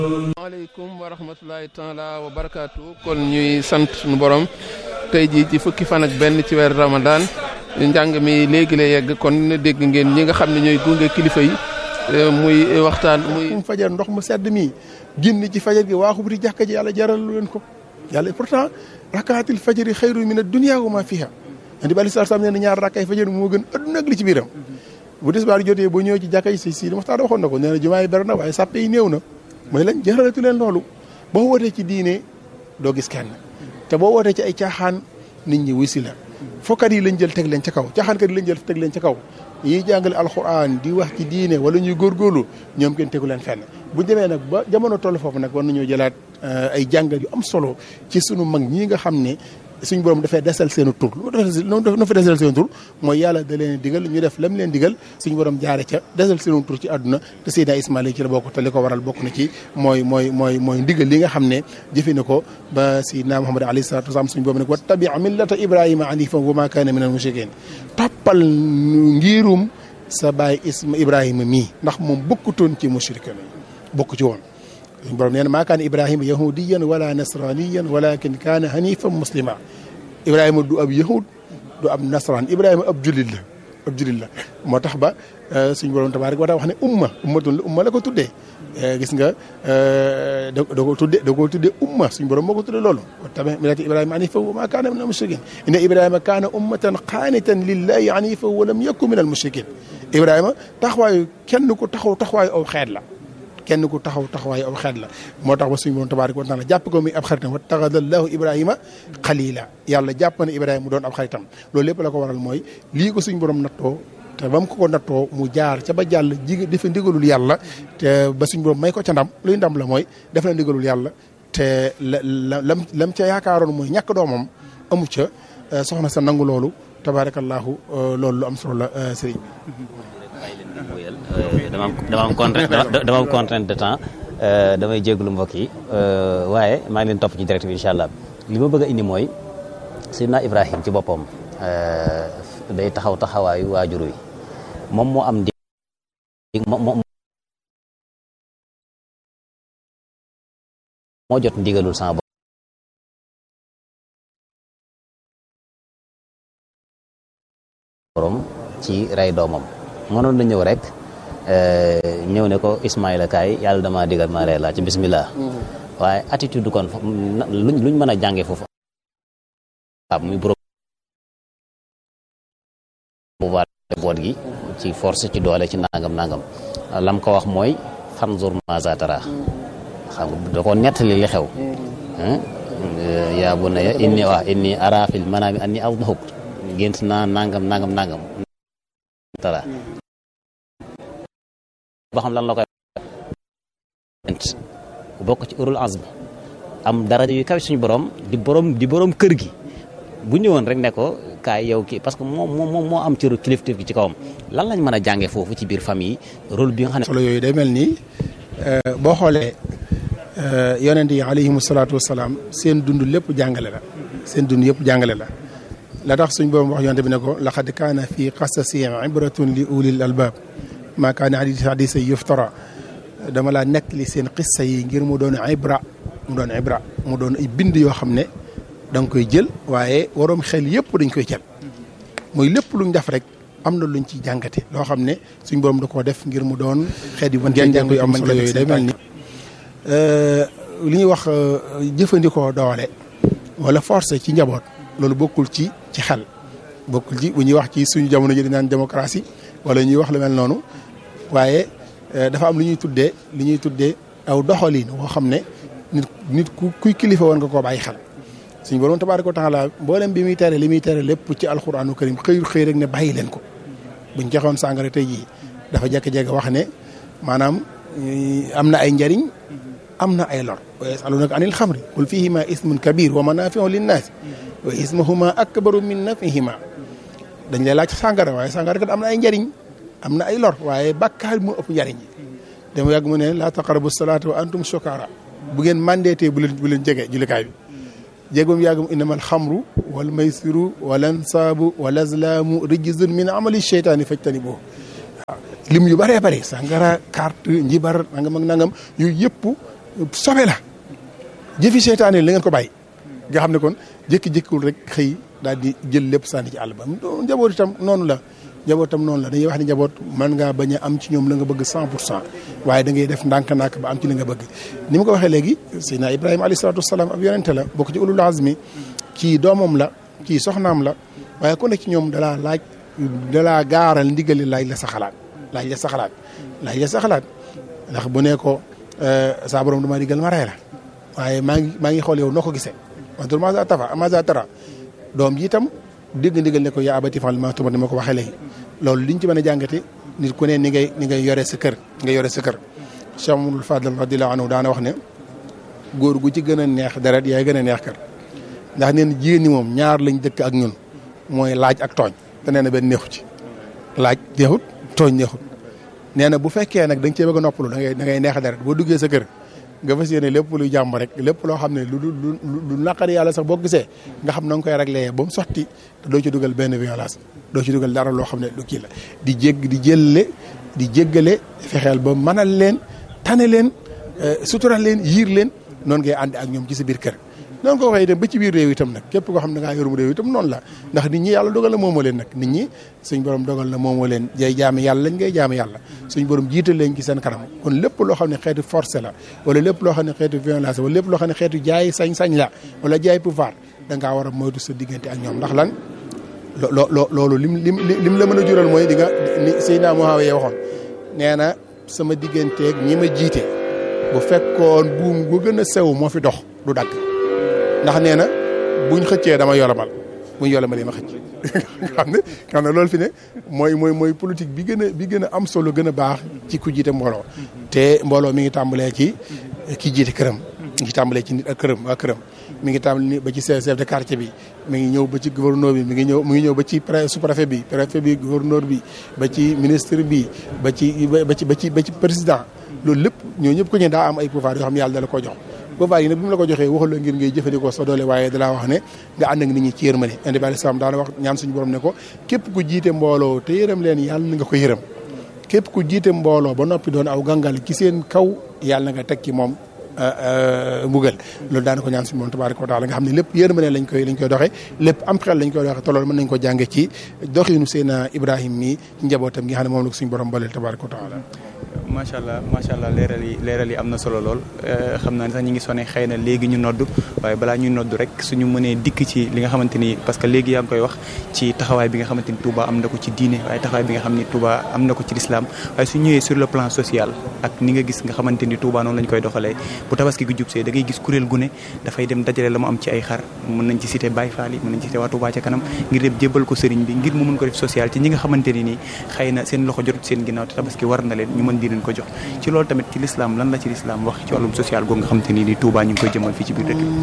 maaleykum wa rahmatulahi taala wa barakaatu kon ñuy sant suñu borom tey jii ci fukki fan ak benn ci weer Ramadan njàng mi léegi la yegg kon dégg ngeen ñi nga xam ne ñooy gunge kilifa yi muy waxtaan muy. mu fajar ndox mu sedd mii génn ci fajar gi waaxu bu di jàkka ji yàlla jaral leen ko yàlla pourtant rakaatil fajari xayru min ad-dunya wa ma fiha andi bali sar sam nee na ñaar rakkaay fajar moo gën adduna ak li ci biiram bu tisbaar jotee boo ñëwee ci jàkka ji si si waxtaan waxoon na ko nee na jumaa yi bari na waaye sàppe yi néew na mu ne leen jaralatu leen loolu boo wootee ci diine doo gis kenn te boo wootee ci ay caaxaan nit ñi wisi la fokkat yi lañ jël teg leen ca kaw caaxaankat yi lañ jël teg leen ca kaw yiy jàngale alxuraan di wax ci diine wala ñuy góorgóorlu ñoom kenn tegu leen fenn bu demee nag ba jamono toll foofu nag war nañoo jëlaat ay jàngat yu am solo ci sunu mag ñii nga xam ne suñ borom dafay desal seen tur lu fa desal seen tur mooy yàlla da leen digal ñu def lam leen digal suñ borom jaare ca desal seen tur ci àdduna te Seydina Ismaïla ci la bokk te li ko waral bokk na ci mooy mooy mooy mooy ndigal li nga xam ne jëfe na ko ba Seydina Muhammad alayhi salatu wasalaam suñ borom ne ko wattabi millata Ibrahima hanifan wa ma kaana min al mushrikin toppal ngirum sa baay isma Ibrahima mii ndax moom bokkutoon ci mushrikin bokk ci woon suñu borom nee na maa kaana ibrahima yahudiyan wala nasraniyan walakin kaana hanifan muslima ibrahima du ab yahud du ab nasran ibrahima ab jullit la ab jullit la moo tax ba suñu borom tabaaraka wa taala wax ne umma ummatun la umma la ko tuddee gis nga da da ko tuddee da ko tuddee umma suñu borom moo ko tuddee loolu wattabi millata ibrahima hanifan wa maa kaana min al mushrikin inna ibrahima kaana ummatan qaanitan lillahi hanifan wa lam yakun min al mushrikin ibrahima taxawaayu kenn ku taxaw taxawaayu aw xeet la kenn ku taxaw taxawaayu aw xeet la moo tax ba suñu borom tabaaraka wa taala jàpp ko muy ab xaritam wattaxada allahu ibrahima xalila yàlla jàpp na ibrahima mu doon ab xaritam loolu lépp la ko waral mooy lii ko suñu borom nattoo te ba mu ko ko nattoo mu jaar ca ba jàll jig defe ndigalul yàlla te ba suñu borom may ko ca ndam luy ndam la mooy def na ndigalul yàlla te la la lam lam ca yaakaaroon mooy ñàkk doomam amu ca soxna sa nangu loolu tabaarakallahu loolu lu am solo la sëriñ bi dama am dama am contrainte dama am contrainte de temps damay jégalu mbokk yi waaye maa ngi leen topp ci direct bi incha allah li ma bëgg a indi mooy Seydina Ibrahim ci boppam day taxaw taxawaayu waajur wi moom moo am di moo jot ndigalul sama borom ci rey doomam mënoon na ñëw rek ñëw ne ko Ismaïla kaay yàlla dama digal ma rey laa ci bismillah waaye attitude kon luñ luñ mën a jànge foofu waaw muy borom pouvoir boot gi ci force ci doole ci nangam nangam lam ko wax mooy fanzur maza tara xam nga da ko nettali li xew yaa bunayya inni waa inni ara fil manami anni azbahuk gént naa nangam nangam nangam tara ba xam lan la koy bokk ci urul azm am daraja yu kaw suñu borom di borom di borom kër gi bu ñëwoon rek ne ko kaay yow kii parce que moom moom moo am cëru kilifteef gi ci kawam lan lañ mën a jàngee foofu ci biir famille rôle bi nga xam ne. solo yooyu day mel ni boo xoolee yonent yi alayhimu salaatu wasalaam seen dund lépp jàngale la seen dund yëpp jàngale la la tax suñ borom wax yonent bi ne ko laqad kaana fi qasasihim ibratun li ulil albab maa kaana hadisa yuftara dama laa nekk li seen qissa yi ngir mu doon ibra mu doon ibra mu doon ay bind yoo xam ne da nga koy jël waaye waroom xel yëpp dañ koy jël mooy lépp luñ def rek am na luñ ci jàngate loo xam ne suñ borom da koo def ngir mu doon xeet yu mën cee jàng yu am solo yooyu day mel ni li ñuy wax jëfandikoo doole wala force ci njaboot loolu bokkul ci ci xel bokkul ci bu ñuy wax ci suñu jamono ji di naan démocratie wala ñuy wax lu mel noonu waaye dafa am lu ñuy tuddee li ñuy tuddee aw doxalin woo xam ne nit nit ku kuy kilifa woon nga koo bàyyi xel suñu borom tabaaraka wa taala mboolem bi muy tere li muy tere lépp ci alxuraanu karim xëyul xëy rek ne bàyyi leen ko buñ joxoon sàngara tey jii dafa jékki-jékki wax ne maanaam am na ay njariñ am na ay lor wa yasalunaka anil xamri qul fihima ismun kabir wa manafiu linnaasi wa ismahuma akbaru min nafihima dañ lay laaj sàngara waaye sàngara kat am na ay njariñ am na ay lor waaye bàkkaar mu ëpp njariñ yi dama yàgg mu ne laa taqrabu salaata wa antum sukara bu ngeen mandeetee bu leen bu leen jege jullikaay bi jéegoom yàggum innama alxamru wal maysiru wal ansaabu wal azlaamu rijzun min amali cheytaani fajtanibuhu waaw lim yu bëree bëri sàngara carte njibar nangam ak nangam yooyu yëpp sobe la jëfi seytaane yi la ngeen ko bàyyi nga xam ne kon jékki-jékkiwul rek xëy daal di jël lépp sànni ci àll ba njaboot itam noonu la njaboot itam noonu la dañuy wax ne njaboot mën ngaa bañ a am ci ñoom la nga bëgg cent pour cent waaye da ngay def ndànk-ndànk ba am ci li nga bëgg ni ma ko waxee léegi Seydina Ibrahima alayhi salaatu wasalaam ab yonente la bokk ci ulul azmi kii doomam la kii soxnaam la waaye ku nekk ci ñoom dalaa laaj dalaa gaaral ndigali laaj la sa xalaat laaj la sa xalaat laaj la sa xalaat ndax bu ne ko saa borom dama digal ma rey la waaye maa ngi maa ngi xool yow noo ko gisee wantur maza tafa maza tara doom ji itam dégg ndigal ne ko yaa abati fal ma tumat ni ma ko waxee léegi loolu liñ ci mën a jàngate nit ku ne ni ngay ni ngay yore sa kër nga yore sa kër Cheikh Mamadou Fadal radiallahu anhu daana wax ne góor gu ci gën a neex deret yaay gën a neex kër ndax neen jigéen ñi moom ñaar lañ dëkk ak ñun mooy laaj ak tooñ te nee na benn neexu ci laaj neexut tooñ neexut nee na bu fekkee nag da nga cee bëgg a noppalu da ngay da ngay neex deret boo duggee sa kër nga fas yéene lépp luy jàmm rek lépp loo xam ne lu lu lu naqari yàlla sax boo gisee nga xam na nga koy réglé ba mu sotti te doo ci dugal benn violence doo ci dugal dara loo xam ne lu kii la di jégg di jëlle di jéggale fexeel ba mënal leen tane leen sutural leen yiir leen noonu ngay ànd ak ñoom ci sa biir kër noonu ko waxee itam ba ci biir réew itam nag képp koo xam ne da ngaa yorum réew itam noonu la ndax nit ñi yàlla dogal na moomoo leen nag nit ñi suñ borom dogal na moomoo leen jay jaami yàlla lañ ngay jaami yàlla suñ borom jiital leen ci seen kanam kon lépp loo xam ne xeetu forcé la wala lépp loo xam ne xeetu violence wala lépp loo xam ne xeetu jaay sañ-sañ la wala jaay pouvoir da ngaa war a moytu sa diggante ak ñoom ndax lan loo loo loolu lim lim lim la mën a jural mooy di nga ni Seydina Muawiya waxoon nee na sama digganteeg ñi ma jiite bu fekkoon buum gu gën a sew moo fi dox du dagg ndax nee na buñ xëccee dama yolomal buñ yolomalee ma xëcc xam ne xam ne loolu fi ne mooy mooy mooy politique bi gën a bi gën a am solo gën a baax ci ku jiite mbooloo te mbooloo mi ngi tàmbalee ci ki jiite këram mi ngi tàmbalee ci nit ak këram waa këram mi ngi tàmbali ba ci chef de quartier bi mi ngi ñëw ba ci gouverneur bi mi ngi ñëw mi ngi ñëw ba ci sous-préfet bi préfet bi gouverneur bi ba ci ministre bi ba ci ba ci ba ci ba ci président loolu lépp ñoo ñëpp ko ñu daa am ay pouvoir yoo xam ne yàlla dala ko jox pouvoir yi nag bi mu la ko joxee waxul la ngir ngay jëfandikoo sa doole waaye dalaa wax ne nga ànd ak nit ñi ci yërmande indi bi alislam daana wax ñaan suñu borom ne ko képp ku jiite mbooloo te yërëm leen yàlla na nga ko yërëm képp ku jiite mbooloo ba noppi doon aw gàngal ci seen kaw yàlla na nga teg ci moom mbugal loolu daana ko ñaan suñu moom tabaraka wa taala nga xam ne lépp yërmande lañ koy lañ koy doxee lépp am xel lañ koy doxee te loolu mën nañ ko jànge ci doxinu Seydina Ibrahima mi ci njabootam gi nga xam ne moom la ko suñu borom baleel tabaraka wa taala macha allah macha allah leeral yi leeral yi am na solo lool xam naa ne sax ñu ngi sone xëy na léegi ñu nodd waaye balaa ñuy nodd rek suñu mënee dikk ci li nga xamante ni parce que léegi yaa ngi koy wax ci taxawaay bi nga xamante ni Touba am na ko ci diine waaye taxawaay bi nga xam ni Touba am na ko ci lislaam waaye su ñëwee sur le plan social ak ni nga gis nga xamante ni Touba noonu lañ koy doxalee bu tabaski gi jub see da ngay gis kuréel gu ne dafay dem dajale la mu am ci ay xar mën nañ ci cité Baye Fall yi mën nañ ci cité waa Touba ca kanam ngir dem jébbal ko sëriñ bi ngir mu mën ko def social ci ñi nga xamante ni nii xëy na seen loxo jotut seen ginnaaw te tabaski war na leen ñu mën di leen ko jox ci loolu tamit ci lislaam lan la ci lislaam wax ci wàllum social googu nga xamante ni nii Touba ñu ngi koy jëmal fii ci biir dëkk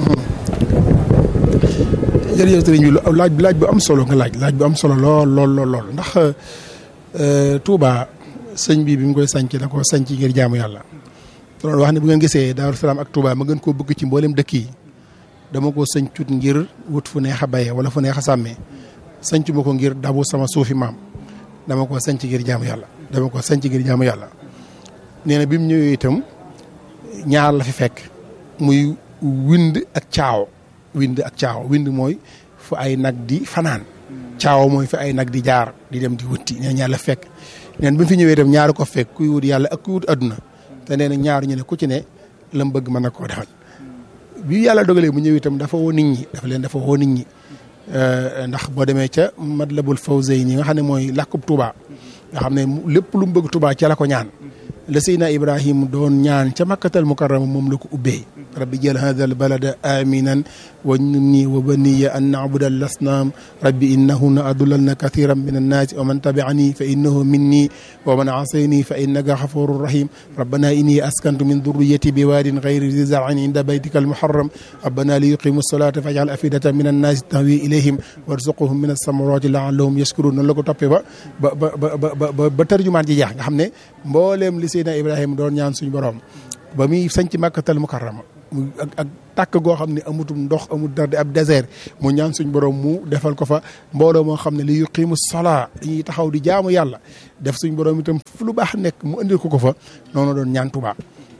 jërëjëf sëriñ bi laaj laaj bu am solo nga laaj laaj bu am solo lool lool lool lool ndax Touba sëñ bi bi mu koy sanc da ko sanc ngir jaamu yàlla loolu wax ne bu ngeen gisee Daaru Salaam ak Touba ma gën koo bëgg ci mboolem dëkk yi dama ko sancut ngir wut fu neex a bayee wala fu neex a sàmmee sancu ma ko ngir dabu sama suufi maam dama ko sanc ngir jaamu yàlla dama ko sanc ngir jaamu yàlla nee na bi mu ñëwee itam ñaar la fi fekk muy wind ak caaw wind ak caaw wind mooy fu ay nag di fanaan caaw mooy fi ay nag di jaar di dem di wutti nee ñaar la fekk neen bi mu fi ñëwee itam ñaar ko fekk kuy wut yàlla ak kuy wut adduna te nee na ñaar ñu ne ku ci ne la mu bëgg mën na koo defal bi yàlla dogalee mu ñëw itam dafa woo nit ñi dafa leen dafa woo nit ñi ndax boo demee ca Matlabul Fawzayni nga xam ne mooy làkkub Touba nga xam ne lépp lu mu bëgg Touba ca la ko ñaan la Seydina Ibrahim doon ñaan ca makkatal mukarrama moom la ko ubbee rabbi jël hada al balada aminan wajnubni wa baniya an na'buda al asnam rabbi innahunna adlalna kathiran min annaasi wa man tabi'ani fa innahu minni wa man asayni fa innaka ghafurur rahim rabbana inni askantu min dhurriyyati biwadin ghayri zi zar'in inda baytika al muharram rabbana li yuqimu as-salata faj'al afidatan min annaasi tahwi ilayhim warzuqhum min as-samarati la'allahum yashkurun noonu la ko toppee ba ba ba ba ba ba tarjumaan ji jeex nga xam ne mbooleem li Seydina Ibrahima doon ñaan suñu borom ba muy sañc Makkatal Mukarrama mu ak ak tàkk goo xam ne amutum ndox amul dara di ab désert mu ñaan suñu borom mu defal ko fa mbooloo moo xam ne li yuqimu salaa dañuy taxaw di jaamu yàlla def suñu borom itam fu lu baax nekk mu indil ko ko fa noonu doon ñaan Tuubaa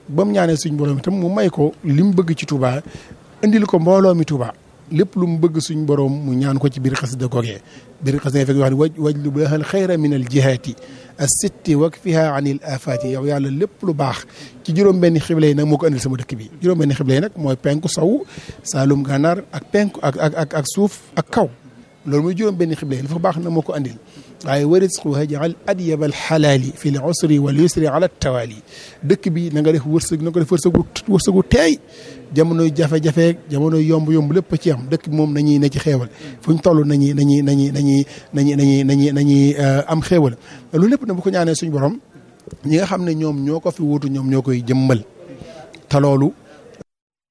ba mu ñaanee suñ borom itam mu may ko li mu bëgg ci Touba indil ko mbooloo mi Touba lépp lu mu bëgg suñ borom mu ñaan ko ci biir xasida googee biir xasida fekk wax ne waj waj lu baaxal xayra min al jihaati as-sitti wakfiha anil afaati yow yàlla lépp lu baax ci juróom-benni xible yi nag moo ko andil sama dëkk bi juróom-benni xible yi nag mooy penku sow saalum gànnaar ak penku ak ak ak ak suuf ak kaw loolu muy juróom-benni xible yi dafa baax na moo ko andil waaye warisqu hajal adyab al xalaali fi l usri wal yusri ala tawaali dëkk bi na nga def wërsëg na nga def wërsëgu wërsëgu teey jamonoy jafe-jafe jamonoy yomb-yomb lépp ci am dëkk bi moom nañuy ne ci xeewal fu ñu toll nañuy nañuy nañuy nañuy nañuy nañuy nañuy nañuy am xeewal loolu lépp na bu ko ñaanee suñu borom ñi nga xam ne ñoom ñoo ko fi wuutu ñoom ñoo koy jëmmal te loolu